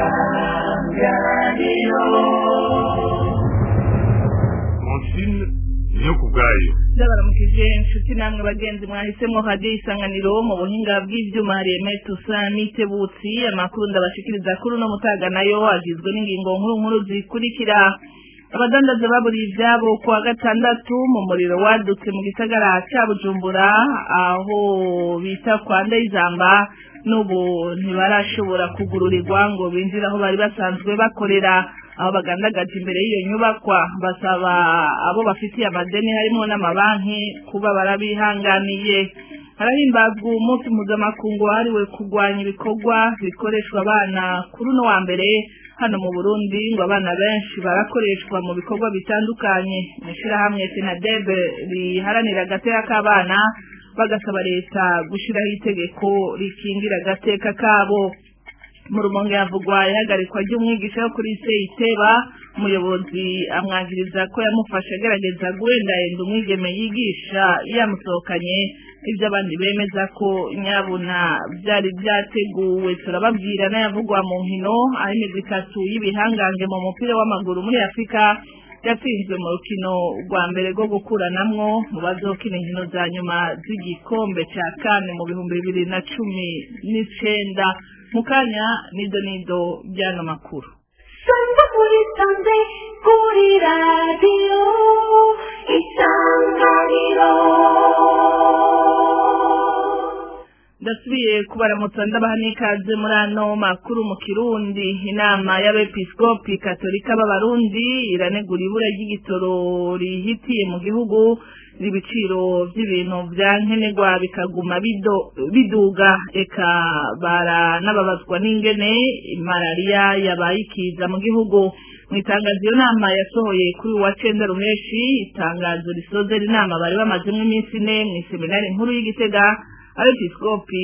isanganiro monsine niyo ku bwayo ndabaramukije inshuti namwe bagenzi mwahisemo hadiyo isanganiro mu buhinga bw'ivyuma hari emetusa n'itebutsi amakuru ndabashikiriza kuri uno mutaga nayo agizwe n'ingingo nkuru nkuru zikurikira abadandaza baburiye ivyabo ku wa gatandatu mu muriro wadutse mu gisagara ca bujumbura aho bita kwa ndayizamba n'ubu ntibarashobora kugururirwa ngo binjire aho bari basanzwe bakorera aho bagandagaje imbere y'iyo nyubakwa basaba abo bafitiye amadeni harimo n'amabanki kuba barabihanganiye harahimbazwa umunsi mpuzamakungu wahariwe kurwanya ibikorwa bikoreshwa abana kuri uno wa mbere hano mu burundi ngo abana benshi barakoreshwa mu bikorwa bitandukanye mu ishyirahamwe senadebe riharanira agateka k'abana bagasaba leta gushyiraho itegeko rikingira agateka kabo mu rumonge havugwa ihagarikwa ry'umwigisha wo kuri seyiteba umuyobozi amwagiriza ko yamufashe agerageza guhendahenda umwigeme yigisha yamusohokanye ibyo abandi bemeza ko nyabuna byari byateguwe turababwira n'ayavugwa mu nkino aho imigwi itatu y'ibihangange mu mupira w'amaguru muri afurika yatsinzwe mu rukino rwa mbere rwo gukuranamwo mu bazokina inkino za nyuma z'igikombe cya kane mu bihumbi bibiri na cumi n'icenda mu kanya nido nido by'ano makuru sangwa muri sanze kuri radiyo isanganiro ndasubiye kubaramutsa ndabaha n'ikaze muri ano makuru mu kirundi inama y'abepiskopi katolika b'abarundi iranegura ibura ry'igitoro rihitiye mu gihugu ibiciro by'ibintu bya nkenerwa bikaguma biduga eka baranababazwa n'ingene malariya yabaye ikiza mu gihugu mu itangazo iyo nama yasohoye kuri uwa cenda ruheshi itangazo risozera inama bari bamazemo iminsi ine mu iseminari nkuru y'igitega abepiskopi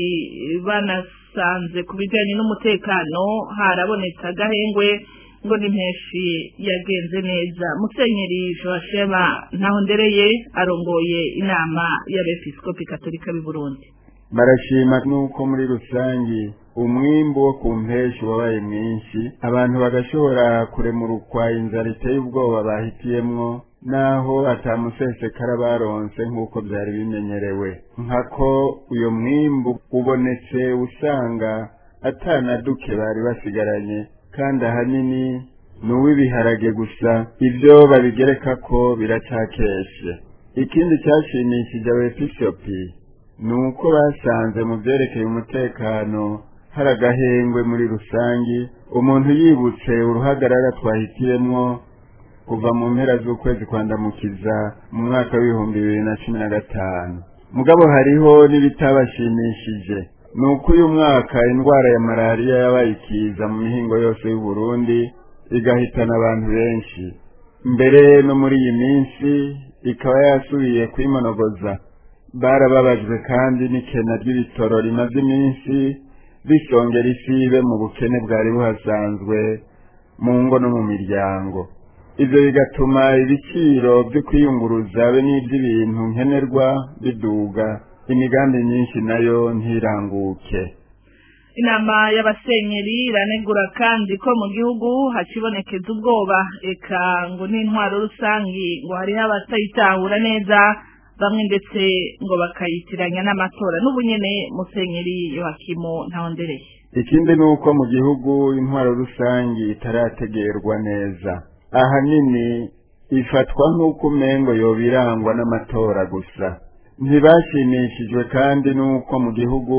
banasanze ku bijyanye n'umutekano harabonetse agahengwe ngo n'impeshi yagenze neza musenyeri joasheba ntaho ndereye arongoye inama y'abepiskopi katolika b'i burundi barashima nuko muri rusangi umwimbu wo ku mpeshi wabaye mwinshi abantu bagashobora kuremurukwa inzara iteye ubwoba bahitiyemwo naho atamusesekara baronse nk'uko byari bimenyerewe nkako uyo mwimbu ubonetse usanga atanaduke bari basigaranye kandi ahanini ni uw'ibiharage gusa ibyo babigereka ko biracakeshe ikindi cyashimishije abepiskopi ni uko basanze mu byerekeye umutekano hari agahengwe muri rusangi umuntu yibutse uruhagarara twahitiyemwo kuva mu mpera z'ukwezi kwandamukiza mu mwaka w'ibihumbi bibiri na cumi na gatanu mugabo hariho n'ibitabashimishije ni uko uyu mwaka indwara ya malariya yabaye ikiza mu mihingo yose y'uburundi igahitana abantu benshi mbere no muri iyi minsi ikaba yasubiye kwimonogoza barababajwe kandi n'ikena ry'ibitoro rimaze iminsi bisongera isibe mu bukene bwari buhasanzwe mu ngo no mu miryango ibyo bigatuma ibiciro byo kwiyunguruza be n'iby'ibintu nkenerwa biduga imigambi myinshi nayo ntiranguke inama y'abasenyeri iranegura kandi ko mu gihugu hakibonekeza ubwoba eka ngo n'intwaro rusangi ngo hariho abatayitahura neza bamwe ndetse ngo bakayitiranya n'amatora n'ubu nyene musenyeri yohakimu ntawondereye ikindi ni uko mu gihugu intwaro rusangi itarategerwa neza ahanini ifatwa nk'uko umengo yoba irangwa n'amatora gusa ntibashimishijwe kandi n'uko mu gihugu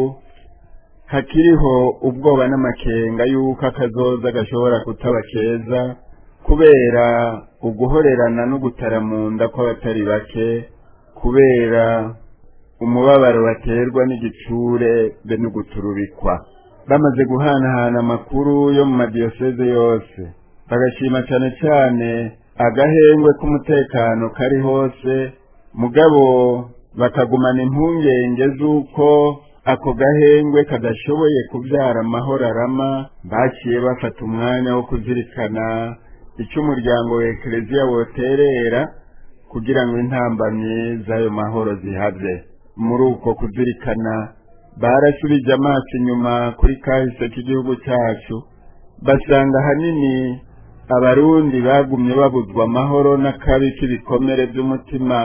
hakiriho ubwoba n'amakenga y'uko akazoza gashobora kutaba keza kubera uguhorerana no gutaramunda kw'abatari bake kubera umubabaro baterwa n'igitsure be no guturubikwa bamaze guhanahana amakuru yo mu madiyoseze yose bagashima cyane cyane agahengwe k'umutekano kari hose mugabo bakagumana impungenge z'uko ako gahengwe kadashoboye kubyara amahoro arama baciye bafata umwanya wo kuzirikana icyo umuryango wa ekereziya woterera kugira ngo intambamyi z'ayo mahoro zihabye muri uko kuzirikana barasubije amaso inyuma kuri kahise k'igihugu cyacu basanga ahanini abarundi bagumye babuzwa amahoro n'akabi k'ibikomere by'umutima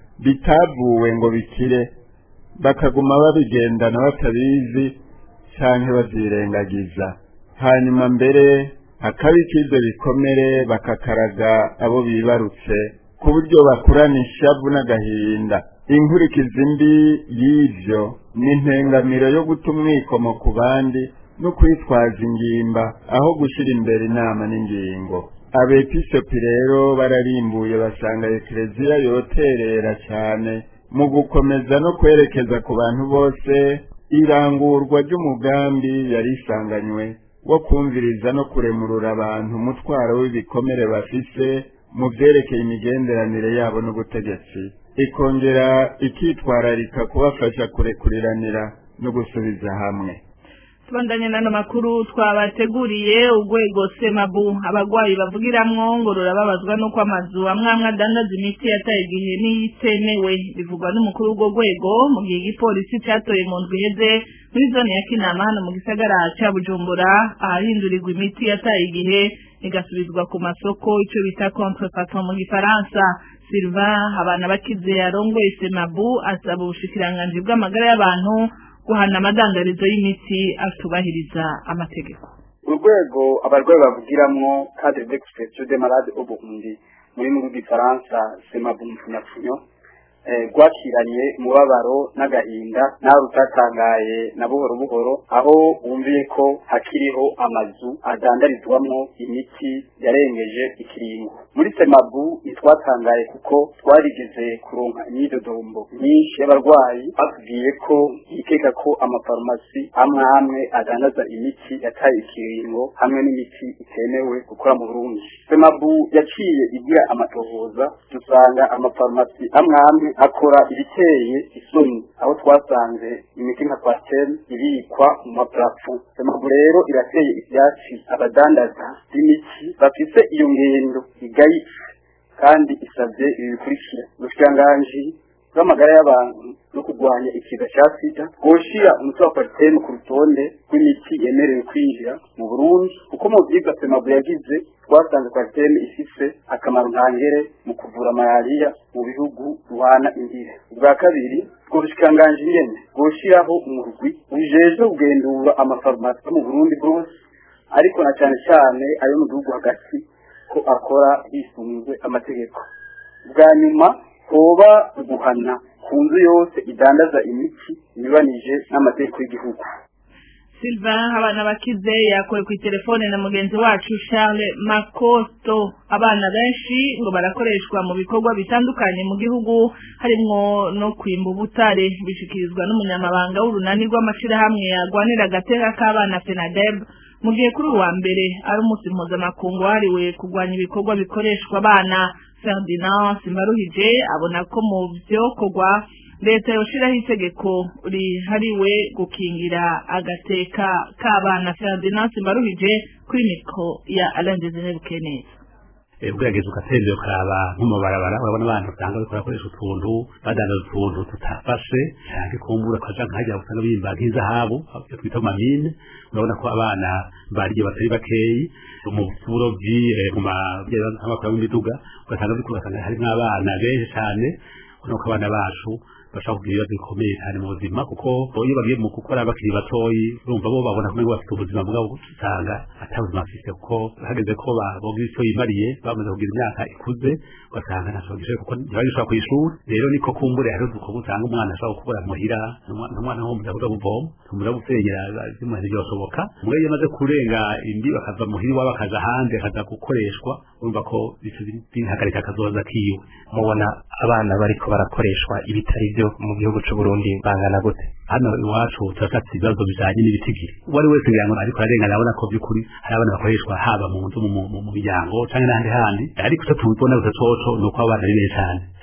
bitavuwe ngo bikire bakaguma babigendana batabizi canke bavyirengagiza hanyuma mbere akabi k'ivyo bikomere bakakaraga abo bibarutse ku buryo bakurana ishavu n'agahinda inkurikizi mbi y'ivyo ni intengamiro yo guta umwikomo ku bandi no kwitwaza ingimba aho gushyira imbere inama n'ingingo abepisopi rero bararimbuye basanga ekereziya yoterera cyane mu gukomeza no kwerekeza ku bantu bose irangurwa ry'umugambi yari isanganywe wo kumviriza no kuremurura abantu umutwaro w'ibikomere bafise mu byerekeye imigenderanire yabo n'ubutegetsi ikongera ikitwararika kubafasha kurekuriranira no gusubiza hamwe tubandanye n'ano makuru twabateguriye urwego semabu abagwayi bavugiramwo ngo rurababazwa n'uko amazu amwe amwe adandaza imiti yataye igihe n'iyitemewe bivugwa n'umukuru w'urwo rwego mu gihe igipolisi catoye mu ndwi iheze muri zone ya kinama hano mu gisagara ca bujumbura ahahindurirwa imiti yataye igihe igasubizwa ku masoko ico bita contrefaçon mu gifaransa Sylvain abana bakize yarongoye semabu asaba ubushikiranganji bw'amagara y'abantu guhana amadandarizo y'imiti atubahiriza amategeko urwego abarwayi bavugiramwo cadre d'expression des malades au Burundi muri mu gifaransa semabu mfunyafunyo rwakiranye umubabaro n'agahinda nawe utatangaye na buhoro buhoro aho wumviye ko hakiriho amazu adandarizwamwo imiti yarengeje ikiringo muri semabu ntitwatangaye kuko twarigeze kuronka imyidodombo myinshi y'abarwayi batubwiye ko yikeka ko amafarumasi amwe amwe adandaza imiti yataye ikiringo hamwe n'imiti itemewe gukora mu Burundi semabu yaciye igira amatohoza dusanga amafarumasi amwe amwe akora ibiteye isoni aho twasanze imiti nka pasiteri ibikwa mu maparafo semabu rero irateye ibyatsi abadandaza b'imiti bafise iyo ngendo igayitse kandi isabye ibi bikurikira ubushikiranganji bw'amagara y'abantu no kurwanya ikiza cya sida bwoshira umuti wa paritene ku rutonde rw'imiti yemerewe kwinjira mu burundi kuko mu vyigwa semabu yagize twasanze paritene ifise akamaro ntangere mu kuvura malariya mu bihugu ruhana indire ubwa kabiri ubwo bushikiranganji nyene bwoshiraho umurwi ujejwe kugendura amafarumasi yo mu burundi bwose ariko na cane cane ayo mu gihugu hagati ko akora hisunzwe amategeko bwa nyuma hoba guhana ku nzu yose idandaza imiti inyuranije n'amategeko y'igihugu Sylvain abana bakize yakuwe ku telefone na mugenzi wacu Charles Makoto abana benshi ngo barakoreshwa mu bikorwa bitandukanye mu gihugu harimwo no kwimba ubutare bishikirizwa n'umunyamabanga w'urunani rw'amashirahamwe yagwanira agateka k'abana FENADEB mu gihe kuri uwa mbere ari umunsi mpuzamakungu wahariwe kurwanya ibikorwa bikoreshwa abana Ferdinand Simbaruhije abona ko mu vyokorwa leta yoshiraho itegeko rihariwe gukingira agateka k'abana Ferdinand Simbaruhije kuri mikro ya Alain Desire Bukeneza ugerageza ugatembera ukaraba nko mu barabara urabona abantu usanga bariko barakoresha utuntu badandaza utuntu tutafashe canke kumbura ukaja nkahajya usanga bimba nk'izahabu iyo twita mamine urabona ko abana bariye batari bakeyi mu burovyi mu mamakuru y'imiduga ugasanga biriko ugasanga harimwo abana benshi cane ubona ko abana bacu bashaka kugira ibibazo bikomeye cyane mu buzima kuko iyo bagiye mu gukora bakiri batoyi urumva bo babona ko bafite ubuzima bwabo usanga ata buzima bafite kuko hageze ko bogira icyo yimariye bamaze kugira imyaka ikuze ugasanga ntacyo bagishoboye kuko ntibagishobora ku ishuri rero niko kumbure hari udukorwa usanga umwana ashobora gukora muhira n'umwana wo mu bwa buvoma tumura gusengera zimuhira byoshoboka mwe iyo amaze kurenga indi bakava muhira iwabo bakaza ahandi akaza gukoreshwa urumva ko bihagarika akazoza kiwe mubona abana bariko barakoreshwa ibitari byo mu gihugu c'u Burundi bangana gute hano iwacu turafite ibibazo bijanye n'ibitigiri uwari wese ngira ngo ariko ararengana abona ko by'ukuri hari abana bakoreshwa haba mu nzu mu miryango canke n'ahandi handi ariko icyo tubona gusa coco ni uko abana ari benshi cyane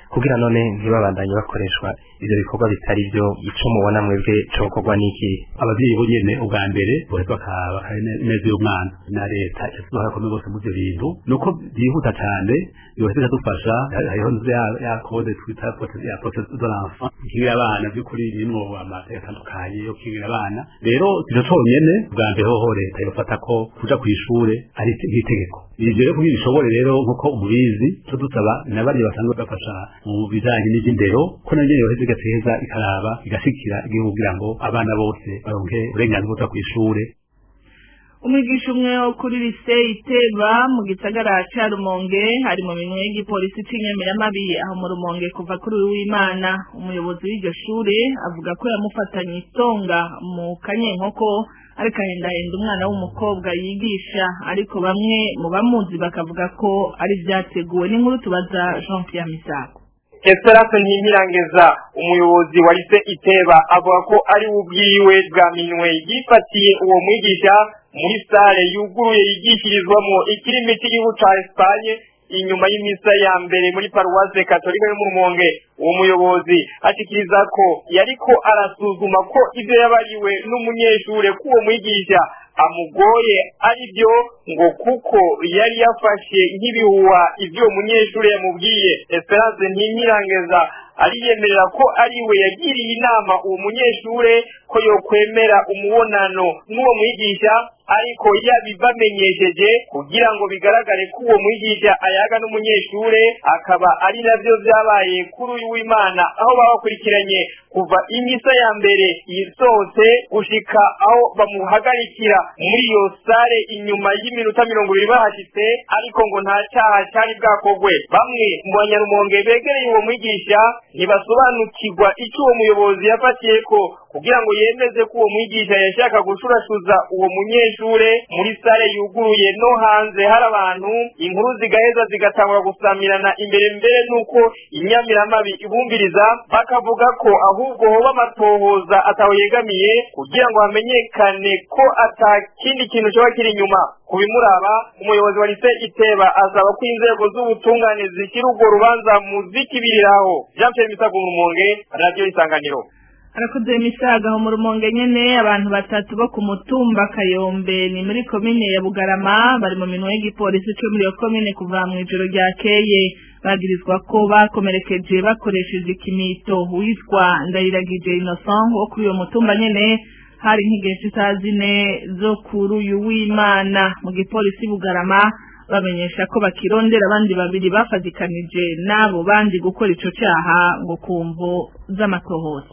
kugira none ntibabandanye bakoreshwa ivyo bikorwa bitari byo ico mubona mwebwe cokorwa n'iki abavyeyi bo nyene ubwa mbere boheza bakaba neza y'umwana na leta yasize bakomeye bose muri ivyo bintu nuko byihuta cane yoheza ikadufasha hariho nzu ya ya kode twita prote- ya protege de l'enfant ikingira abana by'ukuri birimwo amateka atandukanye yo kingira abana rero ivyo conyene ubwa mbere hoho leta yofata ko kuja kw'ishure ari nk'itegeko ivyo rero kugira bishobore rero nk'uko umubizi co dusaba na bariya basanzwe bafasha mu bijanye n'ivy'indero ko na nyene yoheza igateza ikaraba igashikira igihugu kugira ngo abana bose baronke uburenganzira bwo kuja kw'ishure umwigisha umwe wo kuri lise iteba mu gisagara ca rumonge hari mu minwe y'igipolisi c'inyamiramabi aho mu rumonge kuva kuri uyu w'imana umuyobozi w'iryo shure avuga ko yamufatanye itonga mu kanyenkoko ariko ahendahenda umwana w'umukobwa yigisha ariko bamwe mu bamuzi bakavuga ko ari vyateguwe n'inkuru tubaza jean pierre misago Esperance Ntimirangeza umuyobozi wa lise Iteba avuga ko ari we ubwiwe bwa minwe yifatiye uwo mwigisha muri sale yuguruye yigishirizwamo ikirimi cy'igihugu ca Espagne inyuma y'imisa ya mbere muri paruwase katolika yo mu Rumonge uwo muyobozi ashikiriza ko yariko arasuzuma ko ivyo yabariwe n'umunyeshure k'uwo mwigisha amugoye ari byo ngo kuko yari yafashe nk'ibihuha ivyo uwo munyeshure yamubwiye Esperance Ntimirangeza ariyemerera ko ari we yagiriye inama uwo munyeshure ko yokwemera umubonano n'uwo mwigisha ariko yabibamenyesheje kugira ngo bigaragare ko uwo mwigisha ayaga n'umunyeshure akaba ari navyo vyabaye kuri uyu w'imana aho babakurikiranye kuva imisa ya mbere yisohotse gushika aho bamuhagarikira muri iyo sare inyuma y'iminota mirongo ibiri bahashitse ariko ngo nta caha cari bwakogwe bamwe mu banyarumonge begereye uwo mwigisha ntibasobanukirwa ico uwo muyobozi yafatiyeko kugira ngo yemeze ko uwo mwigisha yashaka gushurashuza uwo munyeshure muri sare yuguruye no hanze hari abantu inkuru zigaheza zigatangura gusamirana imbere mbere nuko inyamiramabi ibumviriza bakavuga ko ahubwo hoba amatohoza ataho yegamiye kugira ngo hamenyekane ko ata kindi kintu coba kiri inyuma kubimuraba umuyobozi wa lise iteba asaba ko inzego z'ubutungane zishyira urwo rubanza mu zikibiriraho jean pierre misago mu rumonge radiyo isanganiro harakoze misaga aho mu rumonge nyene abantu batatu bo ku mutumba kayombe ni muri komine ya bugarama bari mu minwe y'igipolisi co muri iyo komine kuva mw'ijoro ryakeye bagirizwa ko bakomerekeje bakoresheje ikimito witwa ndayiragije innocent wo kuri uyo mutumba nyene hari nk'igihe c'isaha zine zo kuri uyu w'imana mu gipolisi bugarama bamenyesha ko bakirondera abandi babiri bafatikanije n'abo bandi gukora ico caha ngo kumvo z'amatohoza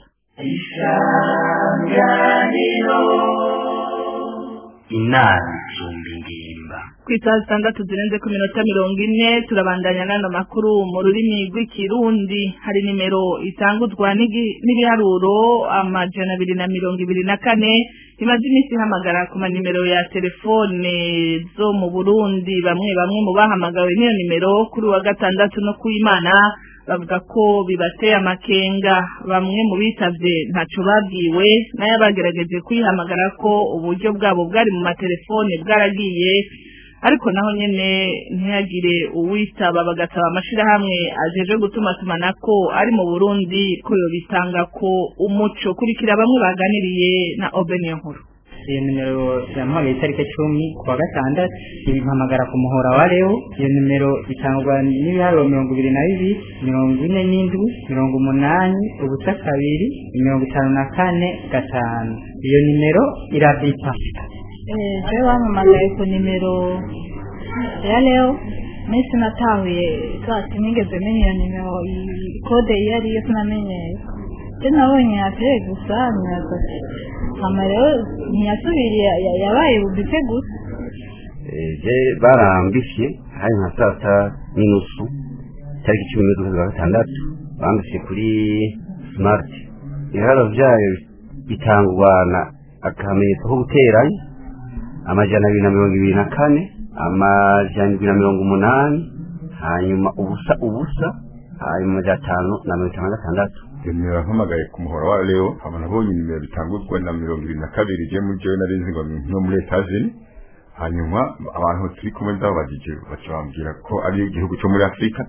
inama isumba ingimba ku isaha zitandatu zirenze ku minota mirongo ine turabandanya n'ano makuru mu rurimi rw'ikirundi hari nimero itanguzwa n'igi- n'ibiharuro amajana abiri na mirongo ibiri na kane imaze iminsi ihamagara ku manimero ya telefone zo mu burundi bamwe bamwe mu bahamagawe n'iyo nimero kuri uwa gatandatu no ku imana bavuga ko bibateye amakenga bamwe mu bitavye ntaco babwiwe nayo bagerageje kuyihamagara ko uburyo bwabo bwari mu matelefone bwaragiye ariko naho nyene ntihagire uwitaba bagasaba amashirahamwe ajeje gutumatumanako ari mu Burundi ko yobitanga ko umuco kurikira bamwe baganiriye na Obeniyo nkuru iyo nimero yamuhaye itariki cumi ku wa gatandatu ibimpamagara ku muhora wa reo iyo nimero itangwa n'ibiharuro mirongo ibiri na bibiri mirongo ine n'indwi mirongo umunani ubusa kabiri mirongo itanu na kane gatanu iyo nimero irabita je wampamagaye ku nimero ya leo minsi natahuye zati nigeze menya iyo nimero iyi kode iyo ariyo sinamenyeye je nabonye yavuye gusa nyaza hama rero ntiyasubiriye ya- yabaye bubise gusa je barambisye hari nka saa sita n'inusu tariki cumi n'imwe z'ukwezi kwa gatandatu bambisye kuri smart ibiharo vyayo bitangwa na akamenyetso ko guteranya amajana abiri na mirongo ibiri na kane amajana indwi na mirongo umunani hanyuma ubusa ubusa hanyuma amajana atanu na mirongo itanu na gatandatu nimero mpamagaye ku muhora wa leo hama nabonye nimero bitanguzwa na mirongo ibiri na kabiri je muri jewe nari nzi ngo ni nko muri etazini hanyuma abantu turi kumwe ndababajije baca bambwira ko ari igihugu cyo muri afurika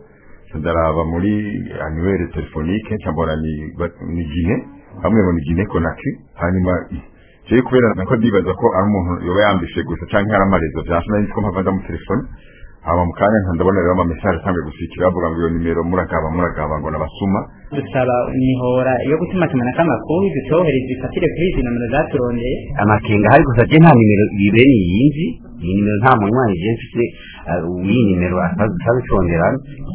ndaraba muri annuaire telefonique cyambona ni ni gine hamwe ngo ni gine konaki hanyuma jewe kubera nako ndibaza ko ari umuntu yoba yambishe gusa canke hari amarezo vyasha nari ko mpava mu telefone hama mu kanya nka ndabona rero amamesage asanzwe gusikira bavuga ngo iyo nimero muragaba muragaba ngo nabasuma dusaba imihora yo gutumatumanako amakuru dutohereza ifatire kuri izi nomero zaturondeye amakenga hari gusa je nta nimero ibere yinzi iyi nimero nta munywanyi je mfise iyi nimero atazitondera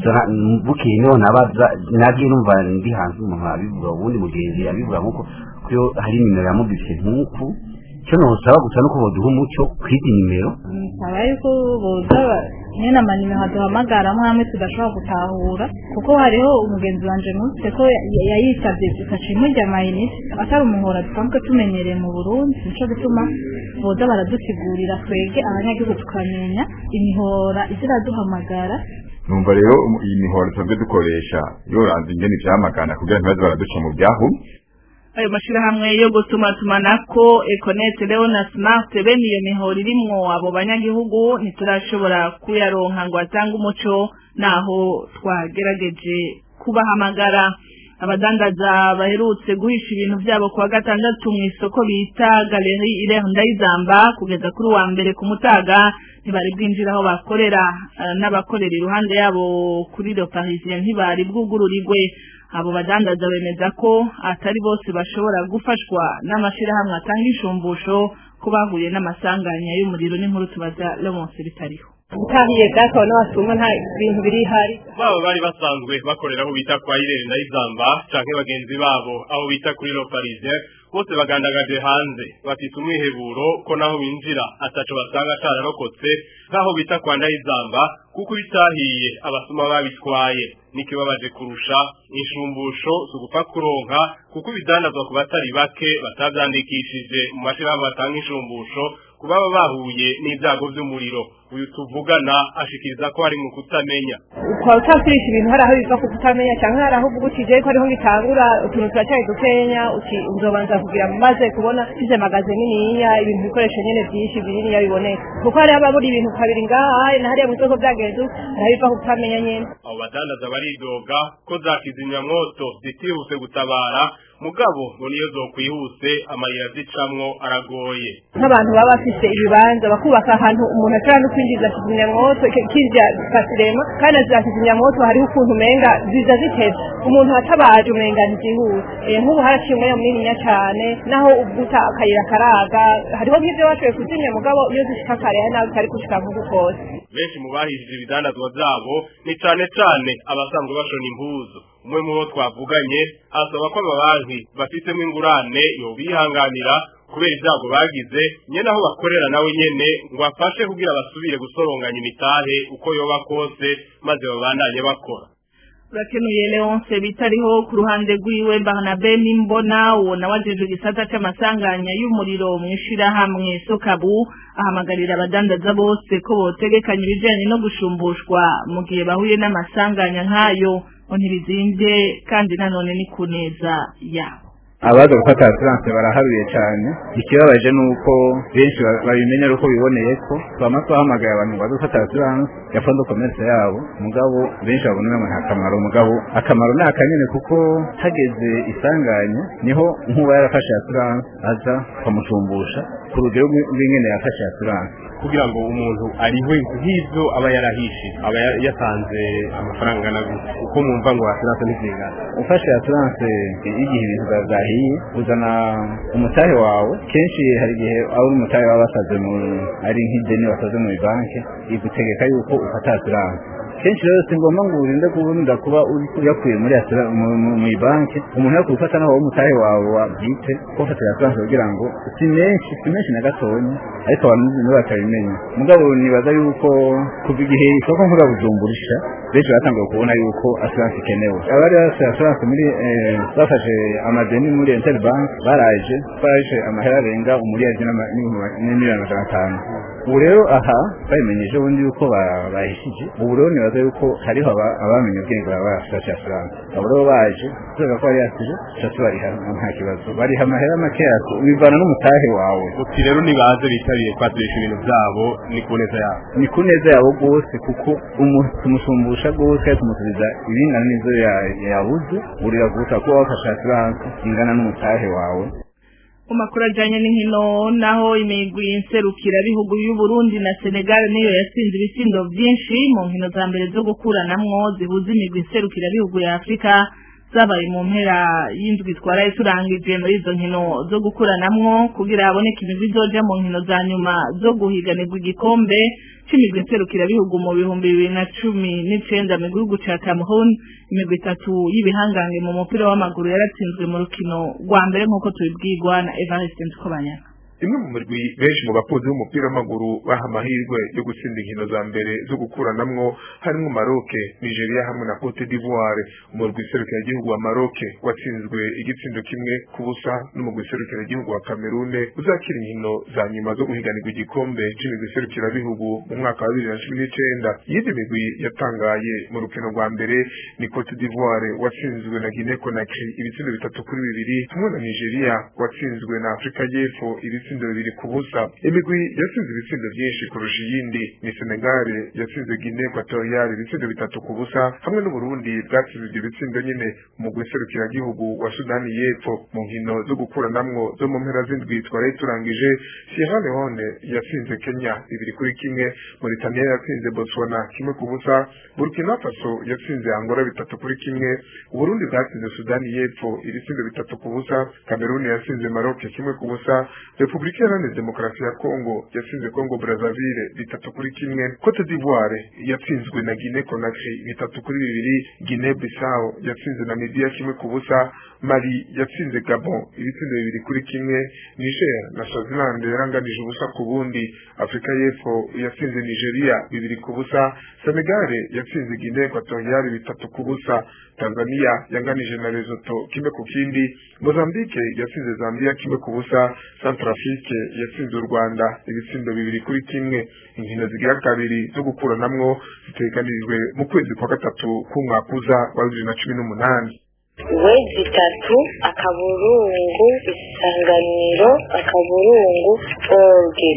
bukeye niho nabaza nagiye numva ndi hanze umuntu abivuga ubundi mugenzi abivuga nkuko kuyo hari nimero yamubise nkuku icyo nosaba gusa nuko boduha umuco kw'izi nimero nsaba yuko boza nyine amanimero haduhamagara hamwe tudashobora gutahura kuko hariho umugenzi wanje nutse ko yayisabye ikaca imurya amayinite atari umuhora dusanzwe tumenyereye mu burundi nico gituma boza baradusigurira twege abanyagihugu tukamenya imihora iza iraduhamagara numva rero iyi mihora tusanzwe dukoresha yoranze ingene ivyamagana kugira ntibaze baraduca mu byahumye ayo mashirahamwe yo gutumatumanako econet rero na smart bene iyo mihoro irimwo abo banyagihugu ntiturashobora kuyaronka ngo atange umuco naho twagerageje kubahamagara abadandaza baherutse guhisha ibintu byabo kuwa gatandatu mu isoko bita galeri ireho ndayizamba kugeza kuri wa mbere ku mutaga ntibari bwinjira aho bakorera n'abakorera iruhande yabo kuri le parisien ntibari bwugururirwe abo badandaza bemeza ko atari bose bashobora gufashwa n'amashirahamwe atanga inshumbusho ko bahuye n'amasanganya y'umuriro n'inkuru tubaza Leonce bitariho utahiye data wa n'abasuma nta bintu biri hari baba bari basanzwe bakorera aho bita kwa irere ndayizamba canke bagenzi babo aho bita kuri lo parisien bose bagandagaje hanze bafite umwiheburo ko naho binjira ataco basanga cararokotse nk'aho bita kwa ndayizamba kuko bitahiye abasuma babitwaye nikibabaje kurusha inshumbusho zugupfa kuronka kuko ibidandazwa ku batari bake batavyandikishije mu mashirahamwe batanga inshumbusho kubaba bahuye n'ibyago by'umuriro uyu tuvugana ashikiriza ko hari mu kutamenya ukaba utakoresha ibintu hari aho biva ku kutamenya cyangwa hari aho uvuga uti je ko ariho ngitangura utuntu turacyari dukenya uti uzobanza kugira maze kubona fize magaze niniya ibintu bikoresho nyene byinshi bininiya biboneka kuko hari ababura ibintu kabiri ngaha na hariya mu isoko byagenze hari biva ku kutamenya nyene abo badandaza baridoga ko za kizimyamwoto zitihuse gutabara mugabo ngo niyo zokwihuse amayira zicamwo aragoye nk'abantu baba bafise ibibanza bakubaka ahantu umuntu ashobora no kwinjiza kizimyamwoto kirya kasirema kandi za kizimyamwoto hariho ukuntu umenga ziza ziteze umuntu atabaje umenga ntizihuse nk'ubu haraciye umwanya munininya cane naho uvuta akayira karaga hariho nk'ivyo bashoboye kuzimya mugabo iyo zishika kare hari nawe utari gushika nk'uku kose benshi mu bahishije ibidandazwa vyabo ni cane cane abasanzwe bashona impuzu umwe mu bo twavuganye asaba ko amabanki bafitemo ingurane yobihanganira kubera ibyago bagize nyene aho bakorera nawe nyene ngo afashe kugira basubire gusoronganya imitahe uko yoba kose maze babandanye bakora urakenuye leonce bitariho ku ruhande rwiwe barnabe n'imbona uwo nawe ajejwe igisata c'amasanganya y'umuriro mw'ishirahamwe sokabu ahamagarira abadandaza bose ko botegekanya ibijanye no gushumbushwa mu gihe bahuye n'amasanganya nk'ayo ngo ntibizimvye kandi nanone ni ku neza yabo abaza gufata asiranse baraharuye cyane ikibabaje ni uko benshi babimenya ari uko biboneye ko twama twahamagaye abantu ngo baze gufata asiranse ya fondo komerse yabo mugabo benshi babona umengo nta kamaro mugabo akamaro ni akanyene kuko hageze isanganya niho nk'uba yarafashe asiranse aza ukamushumbusha ku rugero rw'ingene yafashe asiranse kugira ngo umuntu arihwe nk'ivyo aba yarahishije aba yatanze amafaranga angana gutya uko mwumva ngo asiranse ntizingana ufashe asiranse y'igihe ibintu byahiye uzana umutahe wawe kenshi hari igihe aho uri umutahe waba wasaze mu ari nk'ideni wasaze mu banki igutegeka yuko ufata asiranse kenshi rero si ngombwa ngo urinde kuburinda kuba uyakuye muri mu banki umuntu yo kubifata naho umutahe wawe wabwite ko ufatira asiranse kugira ngo si menshi si menshi na gatonya ariko abantu nibo batabimenya mugabo nibaza yuko kuva igihe isoko nkura bujumburisha benshi batangiye kubona yuko asiranse ikenewe abari bafite asiranse muri bafashe amadeni muri interbank baraje baraje amahera arenga umuriyadi n'imiliyoni magana atanu ubu rero aha babimenyeje ubundi yuko bahishije ubu rero nibaza nibaza yuko hariho aba- abamenye ubwenge baba barafashe asiranse abo rero baje kubera ko bari yasije tuca tubariha nta kibazo bariha amahera makeya bivana n'umutahe wawe uti rero nibaze bitabiriye kwaturisha ibintu byabo ni ku neza yabo ni ku neza yabo rwose kuko umu- tumushumbusha rwose tumusubiza ibingana n'ivyo ya- yabuze urira gusa kuba wafashe asiranse ingana n'umutahe wawe mu makuru ajanye n'inkino naho imigwi nserukira bihugu y'u Burundi na Senegal niyo yatsinze ibitsindo vyinshi mu nkino za mbere zo gukuranamwo zihuza imigwi nserukira bihugu ya Afrika zabaye mu mpera y'indwi twaraye turangije muri izo nkino zo gukuranamwo kugira haboneke imigwi izoja mu nkino za nyuma zo guhiganirwa igikombe c'imigwi nserukira bihugu mu bihumbi bibiri na cumi n'icenda mu gihugu ca Cameroon imigwi itatu y'ibihangange mu mupira w'amaguru yaratsinzwe mu rukino rwa mbere nk'uko tubibwirwa na Evariste Nsikobanyana imwe mu mirwi benshi mu bakunzi b'umupira w'amaguru baha amahirwe yo gutsinda inkino za mbere zo gukuranamwo harimo Maroc Nigeria hamwe na Cote d'Ivoire umurwi serukiragihugu wa Maroc watsinzwe igitsindo kimwe ku busa n'umurwi serukiragihugu wa Cameroon uzakira inkino za nyuma zo guhiganirwa igikombe c'imigwi serukirabihugu mu mwaka wa bibiri na cumi n'icenda iyindi migwi yatangaye mu rukino rwa mbere ni Cote d'Ivoire watsinzwe na Guinea Conakry ibitsindo bitatu kuri bibiri hamwe na Nigeria watsinzwe na Afrika y'Epfo ibitsindo bibiri ku busa imigwi yatsinze ibitsindo byinshi kurusha iyindi ni Senegal yatsinze Guinea Equatorial ibitsindo bitatu ku busa hamwe n'Uburundi bwatsinze ibyo bitsindo nyine umugwi serukiragihugu wa Sudani y'Epfo mu nkino zo gukuranamwo zo mu mpera z'indwi twaraye turangije Sierra Leone yatsinze Kenya bibiri kuri kimwe Mauritania yatsinze Botswana kimwe ku busa Burkina Faso yatsinze Angola bitatu kuri kimwe Uburundi bwatsinze Sudani y'Epfo ibitsindo bitatu ku busa Cameroon yatsinze Maroc kimwe ku busa Repubulika Iharanira Demokarasi ya Kongo yatsinze Kongo Brazzaville bitatu kuri kimwe Cote d'Ivoire yatsinzwe na Guinea Conakry bitatu kuri bibiri Guinea Bissau yatsinze Namibia kimwe ku busa Mali yatsinze Gabon ibitsindo bibiri kuri kimwe Niger na Swaziland yaranganije ubusa ku bundi Afrika y'Epfo yatsinze Nigeria bibiri ku busa Senegal yatsinze Guinea Equatorial bitatu ku busa Tanzania yanganije na Lesotho kimwe ku kindi Mozambique yatsinze Zambia kimwe ku busa Centrafrique yatsinze u Rwanda ibitsindo bibiri kuri kimwe inkino zigira kabiri zo gukuranamwo ziteganirijwe mu kwezi kwa gatatu k'umwaka uza wa bibiri na cumi n'umunani wezi itatu akaburungu isanganiro akaburungu orge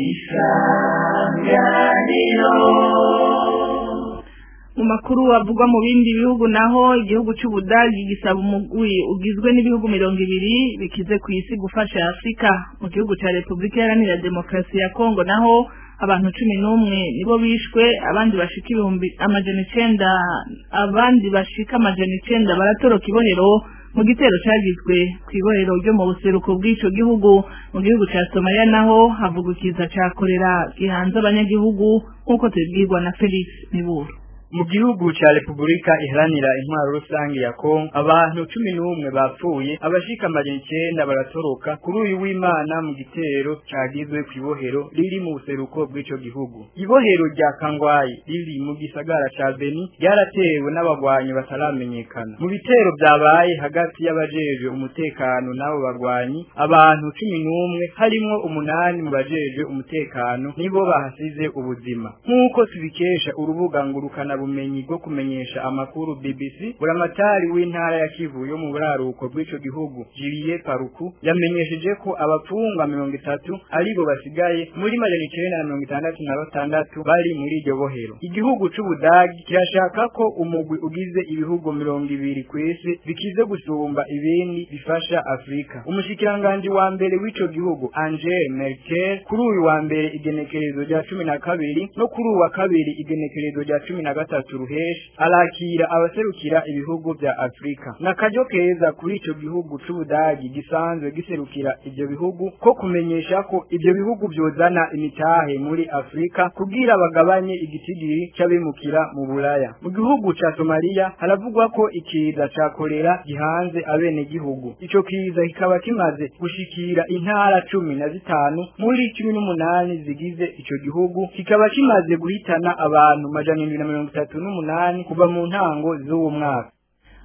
mu makuru avugwa mu bindi bihugu naho igihugu cy'ubudagi gisaba umugwi ugizwe n'ibihugu mirongo ibiri bikize ku isi gufasha afurika mu gihugu cya repubulika iharanira demokarasi ya kongo naho abantu cumi n'umwe nibo bishwe abandi bashika ibihumbi amajana icenda abandi bashika amajana icenda baratoroka ibohero mu gitero cyagizwe ku ibohero ryo mu buseruko bw'ico gihugu mu gihugu cya somaliya naho havugwa ikiza ca korera gihanze abanyagihugu nk'uko tubibwirwa na felix miburo mu gihugu ca Repubulika iharanira intwaro rusange ya Kongo abantu cumi n'umwe bapfuye abashika amajana icenda baratoroka kuri uyu w'Imana mu gitero cagizwe kw'ibohero riri mu buseruko bw'ico gihugu ibohero rya Kangwayi riri mu gisagara ca Beni ryaratewe n'abagwanyi bataramenyekana mu bitero vyabaye hagati y'abajejwe umutekano n'abo bagwanyi abantu cumi n'umwe harimwo umunani mu bajejwe umutekano nibo bahasize ubuzima nk'uko tubikesha urubuga ngurukana bumenyi bwo kumenyesha amakuru BBC buramatari w'intara ya Kivu yo mu buraruko bw'ico gihugu Julie Paruku yamenyesheje ko abapfungwa mirongo itatu aribo basigaye muri majana icenda na mirongo itandatu na batandatu bari muri iryo bohero igihugu c'Ubudagi kirashaka ko umugwi ugize ibihugu mirongo ibiri kw'isi bikize gusumba ibindi bifasha Afrika umushikiranganji wa mbere w'ico gihugu Angel Merkel kuri uyu wa mbere igenekerezo rya cumi na kabiri no kuri uwa kabiri igenekerezo rya cumi na gatatu ruheshi arakira abaserukira ibihugu vya Afrika nakaryo keza kuri ico gihugu c'Ubudagi gisanzwe giserukira ivyo bihugu ko kumenyesha ko ivyo bihugu vyozana imitahe muri Afrika kugira bagabanye igitigiri c'abimukira mu Buraya mu gihugu ca Somalia haravugwa ko ikiza ca kolera gihanze abene gihugu ico kiza kikaba kimaze gushikira intara cumi na zitanu muri cumi n'umunani zigize ico gihugu kikaba kimaze guhitana abantu majana indwi na mirongo itatu n'umunani kuva mu ntango z'uwo mwaka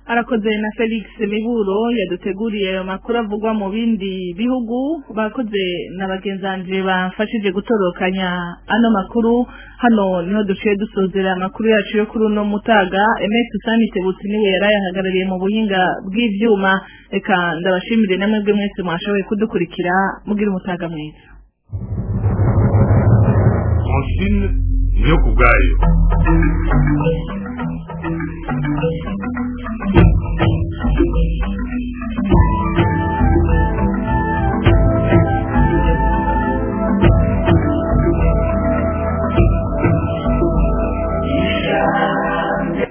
arakoze na felix miburo yaduteguriye ayo makuru avugwa mu bindi bihugu bakoze na bagenzanje bafashije gutorokanya ano makuru hano niho duciye dusozera amakuru yacu yo kuri uno mutaga emes sanite butsi niwe yari ayahagarariye mu buhinga bw'ivyuma reka ndabashimire namwe mwese mwashoboye kudukurikira mugira umutaga mwiza francine niyo ku bwayo